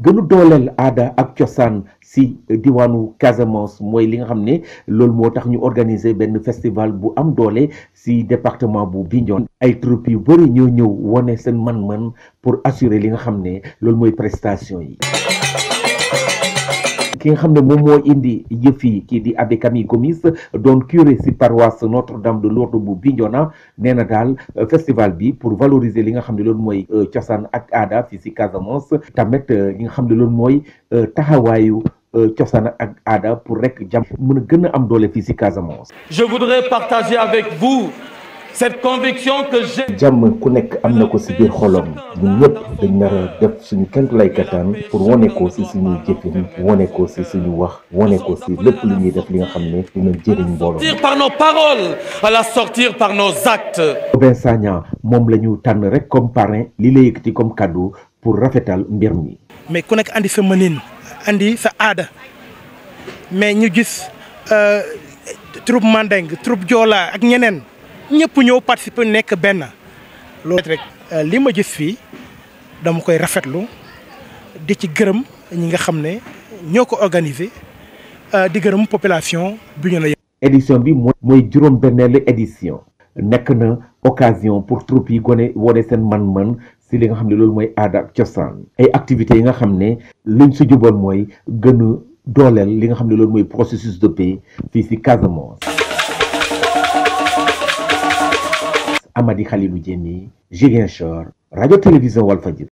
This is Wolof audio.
gënu dooleel aada ak cosaan si diwaanu Casamance mooy li nga xam ne loolu moo tax ñu organiser benn festival bu am doole si département bu Bignona ay troupe yu bëri ñoo ñëw wone seen man-man pour assurer li nga xam ne loolu mooy prestation yi ki nga xam ne moom moo indi yëf yi kii di abbé Camille Gomis doon curé si paroisse Notre-Dame de Lourdes bu Bignona nee na daal festival bi pour valoriser li nga xam ne loolu mooy cosaan ak aada fii si Casamance tamit li nga xam ne loolu mooy taxawaayu cosaan ak aada pour rek jàmm mën a gën a am doole fii si Casamance. Je voudrais partager avec vous cette conviction que j'ai. jàmm ku nekk am na ko si biir xolom ñun ñëpp dañ nar a def suñu kentu lay kattan pour wane ko si suñuy jëfin wane ko si suñu wax wane ko si lépp lu ñuy def li nga xam ne dina jëriñ mbooloo. sortir par nos paroles à la sortir par nos actes. Robin Sagna moom la ñu tànn rek comme parrain li la yëkkati comme cadeau pour rafetal mbir mi. mais ku nekk andi sa mënin andi sa aada mais ñu gis troupe Mandeng troupe Joola ak ñeneen ñëpp ñëw participer nekk benn loolu rek li ma gis fii dama koy rafetlu di ci gërëm ñi nga xam ne ñoo ko organiser di gërëm population bi ñu la édition bi mooy mooy juróom-benneelu édition nekk na occasion pour troupe yi gone wone seen man-man si li nga xam ne loolu mooy aada ak cosaan ay activités yi nga xam ne luñ si jubal mooy gën a dooleel li nga xam ne loolu mooy processus de paix fii si Casamance. Amady Khalilou Diémé Ziguinchor rajo télévision Walfadjri